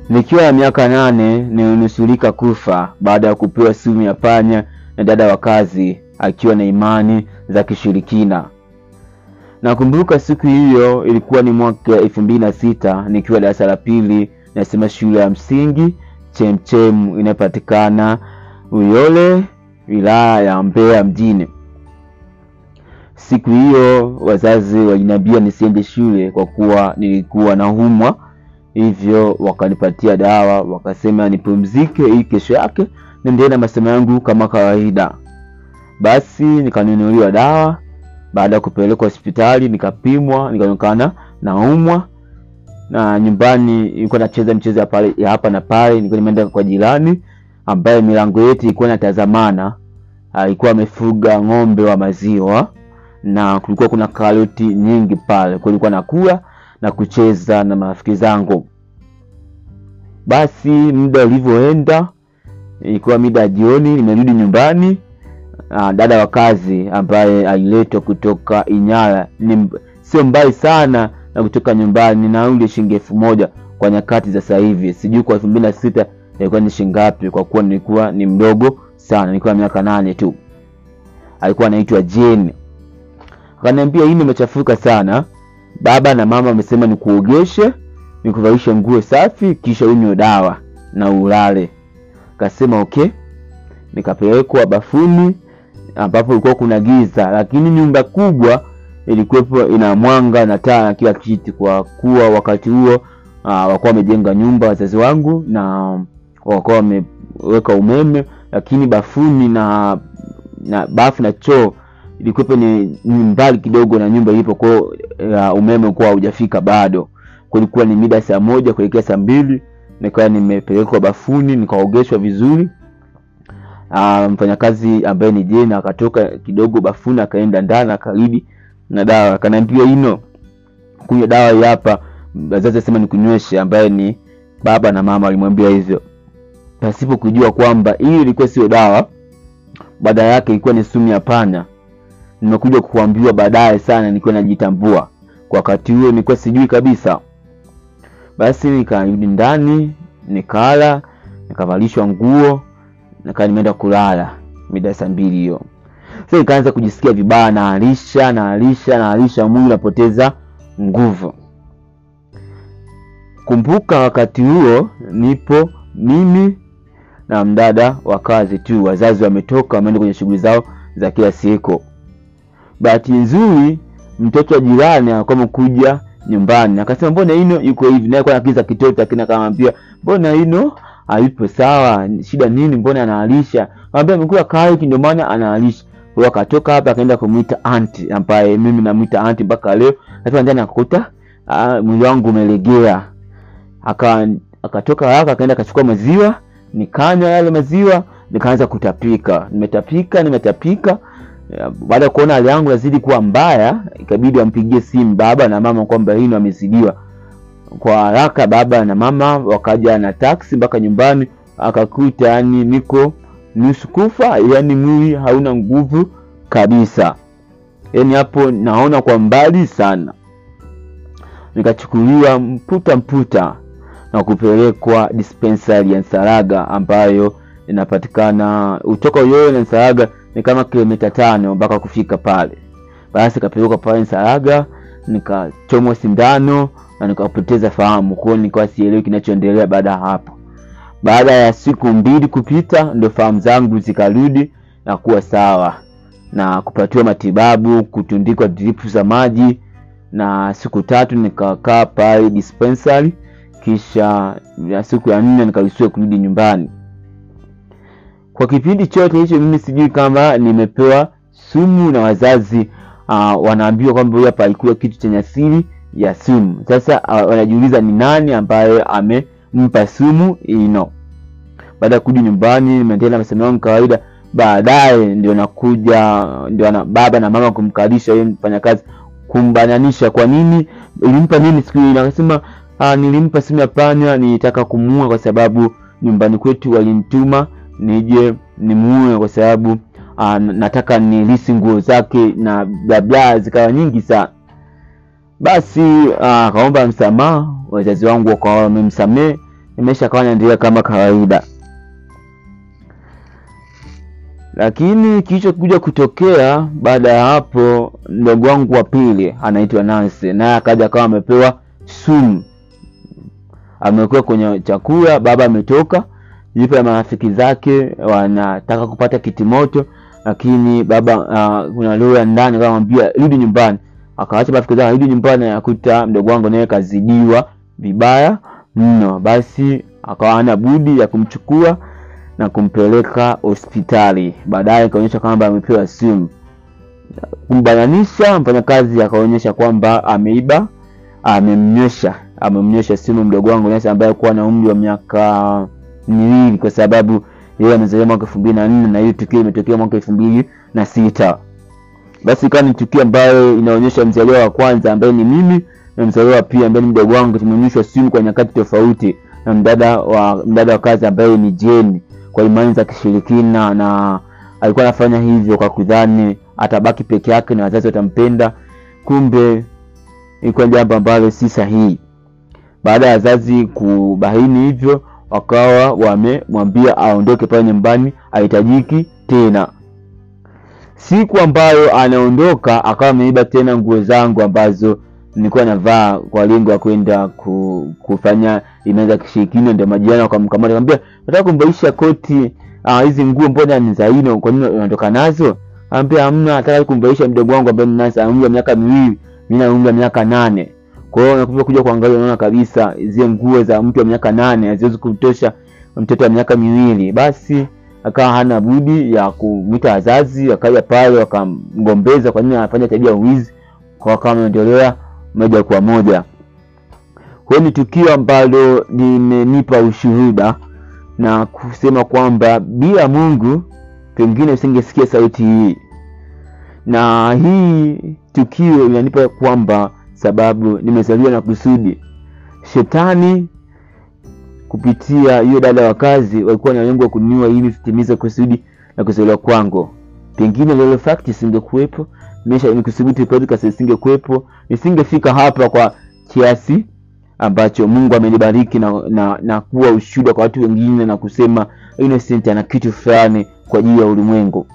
Nikiwa na miaka nane nilinusurika kufa baada ya kupewa sumu ya panya na dada wa kazi akiwa na imani za kishirikina. Nakumbuka siku hiyo ilikuwa ni mwaka elfu mbili na sita nikiwa darasa la pili nasema shule ya msingi Chemchem inayopatikana Uyole wilaya ya Mbeya mjini. Siku hiyo wazazi waliniambia nisiende shule kwa kuwa nilikuwa naumwa, hivyo wakanipatia dawa, wakasema nipumzike ili kesho yake niendelee na masomo yangu kama kawaida. Basi nikanunuliwa dawa. Baada ya kupelekwa hospitali, nikapimwa, nikaonekana naumwa, na nyumbani nilikuwa nacheza mchezo ya pale ya hapa na pale. Nilikuwa nimeenda kwa jirani ambaye milango yetu ilikuwa inatazamana, alikuwa amefuga ng'ombe wa maziwa na kulikuwa kuna karoti nyingi pale, kwa nilikuwa nakula na kucheza na marafiki zangu. Basi muda ulivyoenda, ilikuwa mida ya jioni, nimerudi nyumbani. Uh, dada wa kazi ambaye aliletwa kutoka Inyala ni sio mbali sana na kutoka nyumbani, ni nauli shilingi elfu moja kwa nyakati za sasa hivi, sijui kwa elfu mbili na sita ilikuwa ni shilingi ngapi, kwa kuwa nilikuwa ni mdogo sana, nilikuwa na miaka nane tu. Alikuwa anaitwa Jane. Akaniambia hii nimechafuka sana, baba na mama wamesema nikuogeshe, nikuvalishe nguo safi, kisha unywe dawa na ulale. Kasema okay. Nikapelekwa bafuni ambapo ilikuwa kuna giza, lakini nyumba kubwa ilikuwepo ina mwanga na taa na kila kitu, kwa kuwa wakati huo uh, wakuwa wamejenga nyumba wazazi wangu na wakuwa wameweka umeme, lakini bafuni na na bafu na choo ilikuwepo ni, ni mbali kidogo na nyumba ilipo, kwa uh, umeme ulikuwa haujafika bado. Kulikuwa ni mida saa moja kuelekea saa mbili nikawa nimepelekwa bafuni nikaogeshwa vizuri. Uh, mfanyakazi ambaye ni Jena akatoka kidogo bafuni akaenda ndani akarudi na dawa, akaniambia ino kunywa dawa hii hapa, wazazi wasema nikunyweshe, ambaye ni baba na mama walimwambia hivyo, pasipo kujua kwamba hii ilikuwa sio dawa, baada yake ilikuwa ni sumu ya panya. Nimekuja kuambiwa baadaye sana, nikiwa najitambua. Kwa wakati huo nilikuwa sijui kabisa. Basi nikarudi ndani nikala, nikavalishwa nguo nikaa nimeenda kulala mida saa mbili hiyo. Sasa nikaanza kujisikia vibaya, naalisha naalisha naalisha, mwili unapoteza nguvu. Kumbuka wakati huo nipo mimi na mdada wa kazi tu, wazazi wametoka wameenda kwenye shughuli zao za kila siku. Bahati nzuri mtoto wa jirani alikuwa amekuja nyumbani, akasema mbona ino yuko hivi, naye kwa akiza kitoto, lakini akamwambia mbona ino hayupo sawa, shida nini? Mbona anaalisha? Akamwambia amekula karoti ndio maana anaalisha. Kwa hiyo akatoka hapa akaenda kumuita anti, ambaye mimi namuita anti mpaka leo. Hata ndani akakuta mwili wangu umelegea, aka akatoka haraka akaenda akachukua maziwa, nikanywa yale maziwa, nikaanza kutapika. Nimetapika nimetapika. Baada ya kuona hali yangu nazidi kuwa mbaya, ikabidi wampigie simu baba na mama kwamba hino amezidiwa kwa haraka baba na mama wakaja na taksi mpaka nyumbani, akakuta yani niko nusu kufa, yani mwili hauna nguvu kabisa, yani hapo naona kwa mbali sana. Nikachukuliwa mputa mputa na kupelekwa dispensari ya Nsalaga ambayo inapatikana utoka Uyole na Nsalaga ni kama kilomita tano mpaka kufika pale. Basi kapelekwa pale Nsalaga, nikachomwa sindano na nikapoteza fahamu, kwa hiyo nikawa sielewi kinachoendelea. Baada ya hapo, baada ya siku mbili kupita, ndio fahamu zangu zikarudi na kuwa sawa na kupatiwa matibabu, kutundikwa dripu za maji, na siku tatu nikakaa pale dispensary, kisha ya siku ya nne nikaruhusiwa kurudi nyumbani. Kwa kipindi chote hicho mimi sijui kama nimepewa sumu na wazazi. Uh, wanaambiwa kwamba huyu hapa alikuwa kitu chenye asili ya sumu. Sasa uh, wanajiuliza ni nani ambaye amempa sumu ino. Baada ya kurudi nyumbani, nimeendelea na masomo yangu kawaida. Baadaye ndio nakuja ndio na baba na mama kumkalisha yeye mfanyakazi, kumbananisha kwa nini ilimpa nini siku ile. Akasema uh, nilimpa sumu ya panya, nilitaka kumuua kwa sababu nyumbani kwetu walinituma nije nimuue kwa sababu uh, nataka nilisi nguo zake na bla bla, zikawa nyingi sana. Basi akaomba uh, msamaha, wazazi wangu wakawa wamemsamehe maisha akawa yanaendelea kama kawaida lakini kilichokuja kutokea baada ya hapo mdogo wangu wa pili anaitwa Nancy naye akaja akawa amepewa sumu amekuwa kwenye chakula baba ametoka yupo na marafiki zake wanataka kupata kitimoto lakini baba uh, kuna lugha ndani akamwambia rudi nyumbani akaacha marafiki zake rudi nyumbani akuta mdogo wangu naye kazidiwa vibaya mno basi akawa hana budi ya kumchukua na kumpeleka hospitali baadaye ikaonyesha kwamba amepewa sumu kumbananisha mfanyakazi akaonyesha kwamba ameiba amemnywesha amemnywesha sumu mdogo wangu Nancy ambaye alikuwa na umri wa miaka miwili kwa sababu yeye amezaliwa mwaka elfu mbili na nne na hiyo tukio imetokea mwaka elfu mbili na sita basi ikawa ni tukio ambayo inaonyesha mzaliwa wa kwanza ambaye ni mimi na mzaliwa wa pili ambaye ni mdogo wangu tumeonyeshwa sumu kwa nyakati tofauti na mdada wa mdada wa kazi ambaye ni Jeni kwa imani za kishirikina na alikuwa anafanya hivyo kwa kudhani atabaki peke yake na wazazi watampenda kumbe ilikuwa jambo ambalo si sahihi baada ya wazazi kubaini hivyo wakawa wamemwambia aondoke pale nyumbani ahitajiki tena siku ambayo anaondoka akawa ameiba tena nguo zangu ambazo nilikuwa navaa kwa lengo ya kwenda ku, kufanya imani za kishirikina ndio majirani wakamkamata akamwambia nataka kumbaisha koti ah, hizi nguo mbona ni za ino kwa nini unatoka nazo ambia hamna nataka kumbaisha mdogo wangu ambaye ni Nancy ana umri wa miaka miwili mimi na umri wa miaka nane kwa hiyo unakuja kuja kuangalia unaona kabisa zile nguo za mtu wa miaka nane haziwezi kumtosha mtoto wa miaka miwili basi akawa hana budi ya kumwita wazazi wakaja pale wakamgombeza kwa nini anafanya tabia ya uwizi kwa wakawa wameendelea moja kwa moja huo ni tukio ambalo limenipa ushuhuda na kusema kwamba bila mungu pengine usingesikia sauti hii na hii tukio inanipa kwamba sababu nimezaliwa na kusudi shetani kupitia hiyo dada wa kazi walikuwa na lengo kuniua ili sitimize kusudi na kuzaliwa kwangu pengine lelo fact isingekuwepo mesha nikusubutu podcast isingekuwepo nisingefika hapa kwa kiasi ambacho mungu amenibariki na, na, na kuwa ushuhuda kwa watu wengine na kusema innocent ana kitu fulani kwa ajili ya ulimwengu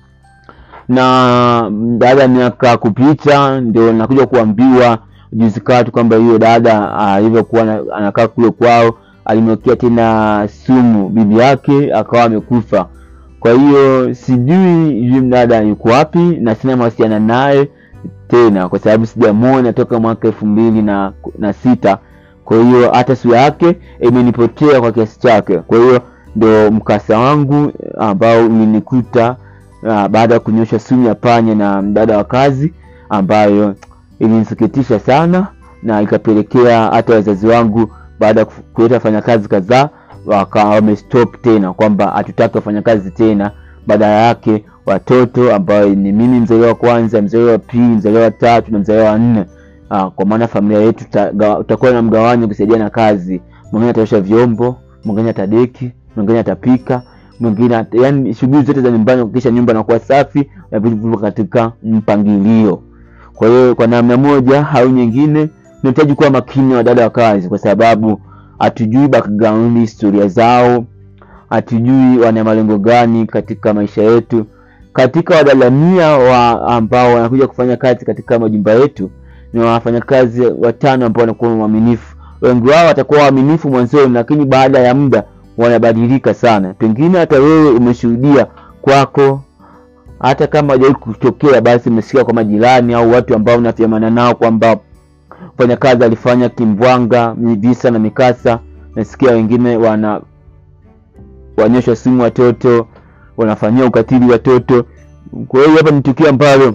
na baada ya miaka kupita ndio nakuja kuambiwa juzi katu kwamba hiyo dada alivyokuwa anakaa kule kwao alimwekea tena sumu bibi yake akawa amekufa kwa hiyo sijui yule mdada yuko wapi na sina mawasiliana naye tena kwa sababu sijamwona toka mwaka elfu mbili na, na sita kwa hiyo hata sura yake imenipotea kwa kiasi chake kwa hiyo ndo mkasa wangu ambao ulinikuta uh, baada ya kunyosha sumu ya panya na mdada wa kazi ambayo ilinisikitisha sana na ikapelekea hata wazazi wangu baada ya kuleta wafanyakazi kadhaa wakawa wamestop tena kwamba hatutaki wafanyakazi tena badala yake watoto ambayo ni mimi mzaliwa wa kwanza mzaliwa wa pili mzaliwa wa tatu na mzaliwa wa nne Aa, kwa maana familia yetu utakuwa na mgawanyo kusaidia na kazi mwingine ataosha vyombo mwingine atadeki mwingine atapika mwingine yani shughuli zote za nyumbani kuhakikisha nyumba inakuwa safi na vitu vipo katika mpangilio kwa hiyo kwa namna moja au nyingine tunahitaji kuwa makini wa dada wa kazi kwa sababu hatujui background historia zao hatujui wana malengo gani katika maisha yetu katika wadalamia wa ambao wanakuja kufanya kazi katika majumba yetu ni wafanyakazi watano ambao wanakuwa waaminifu wengi wao watakuwa waaminifu mwanzoni lakini baada ya muda wanabadilika sana pengine hata wewe umeshuhudia kwako hata kama hajawai kutokea basi umesikia kwa majirani au watu ambao unafiamana nao kwamba mfanyakazi alifanya kimbwanga visa na mikasa nasikia wengine wana wanyosha simu watoto wanafanyia ukatili watoto kwa hiyo hapa ni tukio ambalo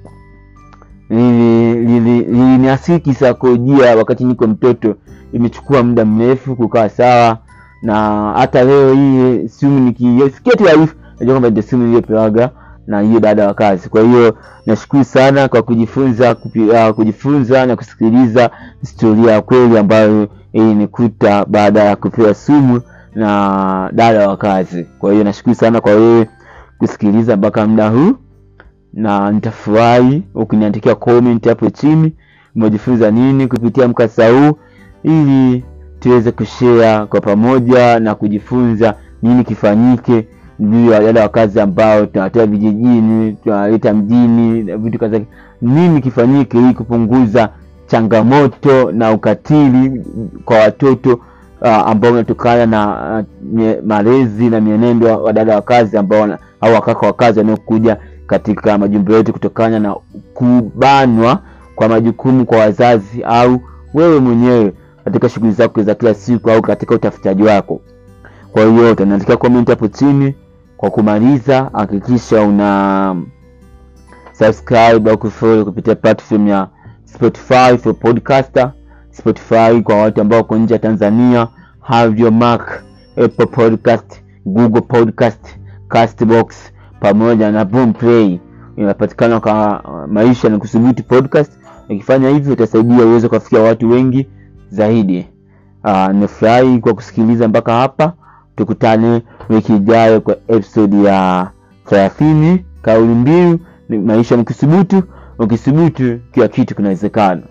liliniasiri kisaikolojia wakati niko mtoto imechukua muda mrefu kukaa sawa na hata leo hii simu nikisikia tu taarifa najua kwamba ndio simu iliyopewaga na hiyo dada wa kazi kwa hiyo nashukuru sana kwa kujifunza kupi, uh, kujifunza na kusikiliza historia ya kweli ambayo ilinikuta baada ya kupewa sumu na dada wa kazi kwa hiyo nashukuru sana kwa wewe kusikiliza mpaka muda huu na nitafurahi ukiniandikia comment hapo chini umejifunza nini kupitia mkasa huu ili tuweze kushare kwa pamoja na kujifunza nini kifanyike juu ya wale wakazi ambao tunawatoa vijijini tunawaleta mjini na vitu kadhaa nini kifanyike ili kupunguza changamoto na ukatili kwa watoto uh, ambao unatokana na uh, mie- malezi na mienendo wa wadada wa kazi ambao wana- au wakaka wa kazi wanaokuja katika majumba yetu kutokana na kubanwa kwa majukumu kwa wazazi au wewe mwenyewe katika shughuli zako za kila siku au katika utafutaji wako kwa hiyo utaandikia comment hapo chini kwa kumaliza hakikisha una subscribe au kufollow kupitia platform ya spotify for podcaster spotify kwa watu ambao wako nje ya tanzania have your mark apple podcast google podcast castbox pamoja na boomplay inapatikana kwa uh, maisha na kusubutu podcast ukifanya hivyo utasaidia uweze kuwafikia watu wengi zaidi uh, nimefurahi kwa kusikiliza mpaka hapa tukutane wiki ijayo kwa episode ya thelathini kauli mbiu ni maisha ni kusubutu ukisubutu kila kitu kinawezekana